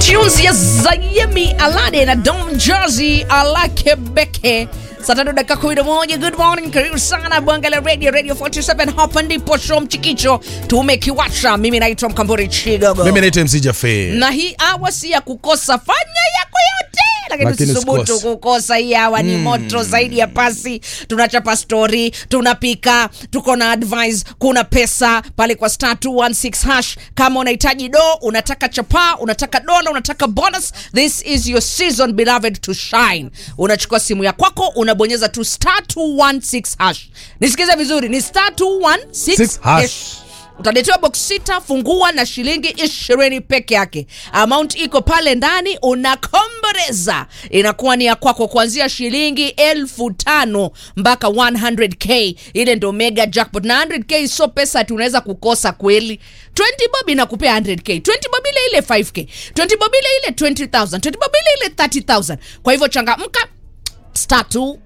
tunes ya Zayemi Alade na Don Jazzy Alakebeke saa tatu dakika kumi na moja. Good morning, karibu sana Bwangala Radio, Radio 47. Hapa ndipo show mchikicho tumekiwasha. Mimi naitwa Mkamburi Chigogo mimi naitwa MC Jafe. na hii awa si ya kukosa, fanya yako yote lakini Lakini tusubutu usikose. kukosa. Hii awa ni moto zaidi ya pasi. Tunachapa story, tunapika, tuko na advice, kuna pesa pale kwa star 216 hash. Kama unahitaji do, unataka chapa, unataka dola, unataka bonus, this is your season beloved to shine. Unachukua simu ya kwako, unabonyeza tu star 216 hash. Nisikize vizuri, ni star 216 Six hash. hash utaletewa box sita fungua na shilingi ishirini peke yake amount iko pale ndani unakomboreza inakuwa ni ya kwako kuanzia shilingi elfu tano mpaka 100k ile ndo mega jackpot na 100k sio pesa ati unaweza kukosa kweli 20 bob inakupea 100k 20 bob ile ile 5k 20 bob ile ile 20000 20 bob ile ile 30000 kwa hivyo changamka star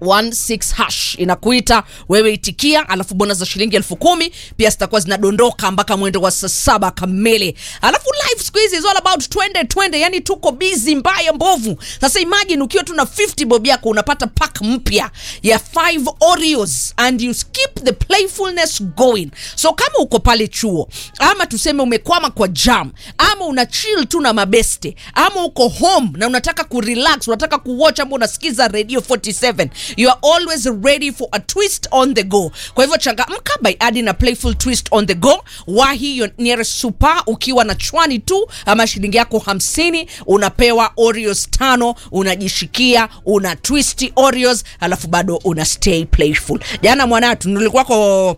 216 hash inakuita wewe itikia alafu bona za shilingi elfu kumi pia zitakuwa zinadondoka mpaka mwendo wa saa saba kamili alafu life siku hizi is all about twende twende yani tuko busy mbaya mbovu sasa imagine ukiwa tu na 50 bob yako unapata pack mpya ya 5 oreos and you keep the playfulness going so kama uko pale chuo ama tuseme umekwama kwa jam ama una chill tu na mabeste ama uko home na unataka kurelax unataka kuwatch ama unasikiza radio 47 you are always ready for a twist on the go kwa hivyo changamka by adding a playful twist on the go wahi your nearest super ukiwa na chwani tu ama shilingi yako hamsini unapewa oreos tano unajishikia una twisti oreos alafu bado una stay playful jana mwanatu nilikuwako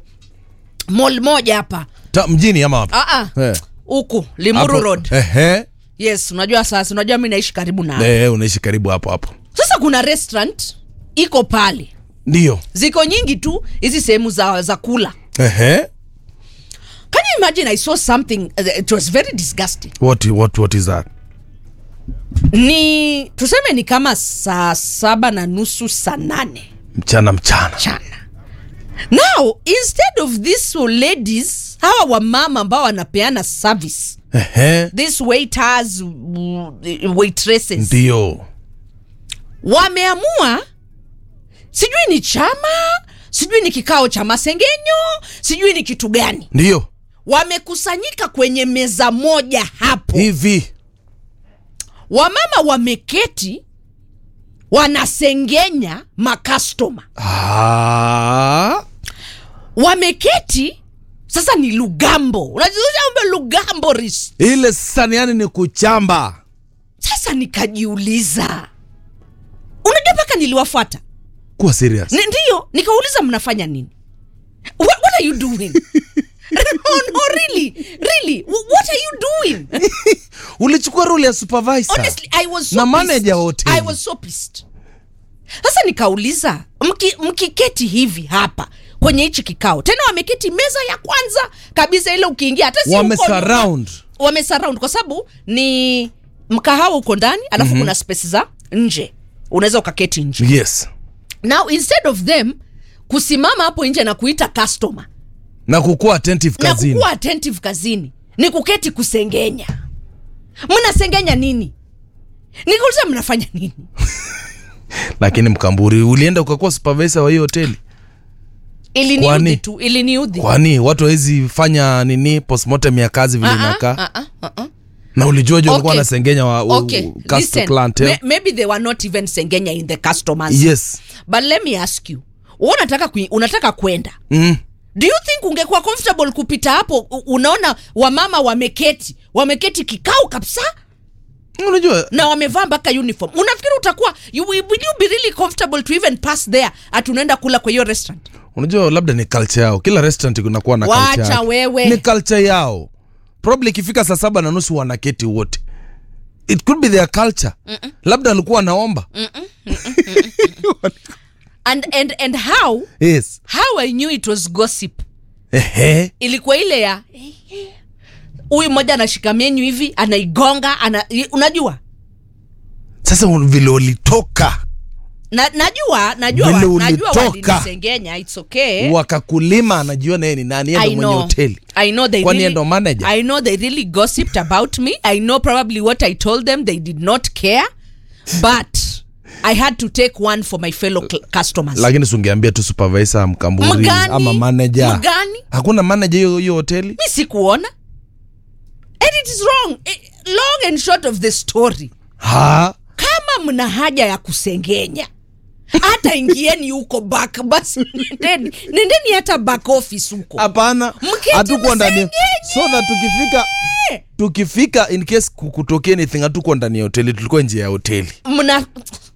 mall moja hapa Ta, mjini ama wapi? Ah, ah. Eh. huku limuru Hapo- road Ehe. yes unajua sasa unajua mi naishi karibu na Eh, unaishi karibu hapo hapo. sasa kuna restaurant iko pale Ndio. ziko nyingi tu hizi sehemu za, za kula Ehe. can you imagine i saw something uh, it was very disgusting What what what is that? ni tuseme ni kama saa saba na nusu saa nane Mchana mchana. mchana now instead of these ladies hawa wamama ambao wanapeana service Ehe. these waiters w- waitresses Ndio. wameamua sijui ni chama sijui ni kikao cha masengenyo sijui ni kitu gani Ndio. wamekusanyika kwenye meza moja hapo Hivi. wamama wameketi wanasengenya makastoma Ah. wameketi sasa ni lugambo unajiuza lugambo ris Ile sasa yani ni kuchamba. sasa nikajiuliza unajua mpaka niliwafuata Kuwa serious. Ni- ndiyo nikauliza mnafanya nini what, what are you doing no, no, really really Wh- what are you doing Ulichukua role ya supervisor. honestly i was so Na manager pissed. wa hoteli. i was so pissed sasa nikauliza mki- mkiketi hivi hapa kwenye hichi kikao tena wameketi meza ya kwanza kabisa ile ukiingia hata si uko nyuma. Wamesurround. wamesurround kwa sababu ni mkahawa uko ndani alafu mm-hmm. kuna space za nje unaweza ukaketi nje Yes. now instead of them kusimama hapo nje na kuita customer Na kukuwa attentive na kazini. kukuwa attentive kazini ni kuketi kusengenya mnasengenya nini nikauliza mnafanya nini Lakini mkamburi ulienda ukakuwa supervisor wa hiyo hoteli. iliniudhi Kwani? tu iliniudhi Kwani watu hawezi fanya nini postmortem ya kazi vile Ah, ah, inakaa? ah, ah, ah, ah. Na ulijua je walikuwa Okay. wanasengenya wa, wa Okay, custom listen, clientele? may- maybe they were not even sengenya in the customers Yes. but let me ask you wewe unataka kui, unataka kwenda Mm. do you think ungekuwa comfortable kupita hapo u- unaona wamama wameketi wameketi kikao kabisa Unajua na wamevaa mpaka uniform unafikiri utakuwa you, will you be really comfortable to even pass there ati unaenda kula kwa hiyo restaurant unajua labda ni culture yao. Kila restaurant kunakuwa na Wacha culture. yake. wewe. Ni culture yao. Probably ikifika saa saba na nusu wanaketi wote. It could be their culture. Labda alikuwa anaomba. and, and, and how Yes. how i knew it was gossip Ehe. ilikuwa ile ya huyu mmoja anashika menyu hivi anaigonga ana, unajua Sasa un- vile walitoka na, najua najua Vile wa- najua ulitoka. walinisengenya it's okay wakakulima anajua naye ni nani yeye I ndo mwenye know. hoteli I know they Kwani really, yeye ndo manager? I know they really gossiped about me. I know probably what I told them they did not care, but I had to take one for my fellow cl- customers. lakini sungeambia tu supervisor mkamburi Mgani? ama manager Mgani? hakuna manager hiyo hiyo hoteli mi sikuona and it is wrong Eh, long and short of the story ha kama mna haja ya kusengenya hata ingieni huko back basi nendeni nendeni hata back office huko hapana Mketi hatukuwa ndani msengenye. so that tukifika tukifika in case kukutokea anything hatukuwa ndani ya hoteli tulikuwa nje ya hoteli mna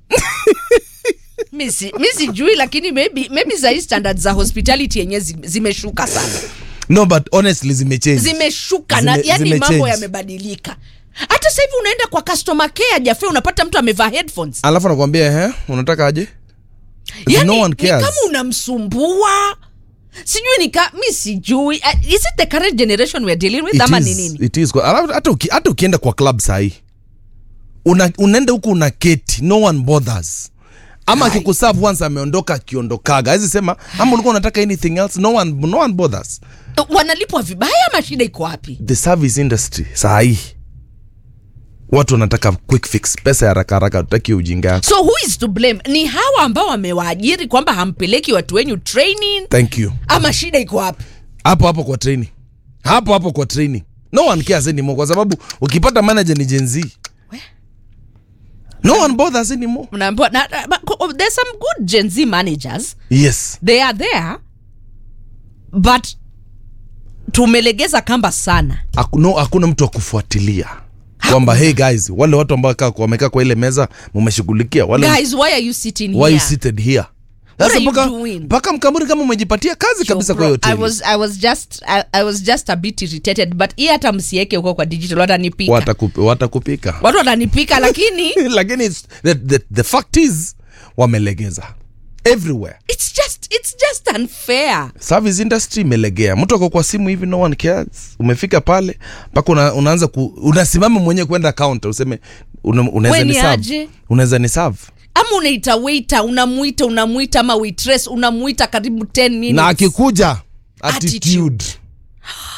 mi si- mi sijui lakini maybe, maybe sahii standard za hospitality yenye zi- zimeshuka sana no but honestly zimechange zimeshuka na Zime- yani zimechange. mambo yamebadilika hata sasa hivi unaenda kwa customer care jafe unapata mtu amevaa headphones alafu anakwambia ehe unataka aje yani, no one ni cares kama unamsumbua sijui nika mi sijui uh, is it the current generation we're dealing with It ama is- ni nini it is. Kwa- alafu hata uki- hata ukienda kwa club sahii una, unaenda huku una keti no one bothers ama Hai. akikuserve once ameondoka akiondokaga awezi sema ama ulikuwa unataka anything else no one, no one bothers wanalipwa vibaya ama shida iko wapi the service industry sahii watu wanataka quick fix pesa ya haraka haraka tutaki ujinga yako so who is to blame ni hawa ambao wamewaajiri kwamba hampeleki watu wenyu training thank you ama shida iko wapi hapo hapo kwa training hapo hapo kwa training no one cares anymore kwa sababu ukipata manager ni Gen Z We. no one bothers anymore mnaambiwa na, na, but there's some good gen z managers yes they are there but tumelegeza kamba sana hakuna hakuna mtu wa kufuatilia kwamba hey guys wale watu ambao kaa- wamekaa kwa ile meza mumeshughulikia wale guys why are you sitting why here you seated here What Sasa are you mpaka- doing? mpaka mkamuri kama umejipatia kazi kabisa kwa Bro, hiyo I hoteli was, I was just I, I was just a bit irritated but hii hata msieke huko kwa digital watanipika Watakup- watakupika watu watanipika lakini lakini it's- the, the, the fact is wamelegeza everywhere it's just it's just unfair service industry imelegea mtu ako kwa simu hivi no one cares umefika pale mpaka una, unaanza ku, unasimama mwenyewe kwenda counter useme una, unaweza We ni ni serve aje? unaweza ni serve ama unaita waiter unamwita unamwita ama waitress unamwita karibu 10 minutes na akikuja Attitude. attitude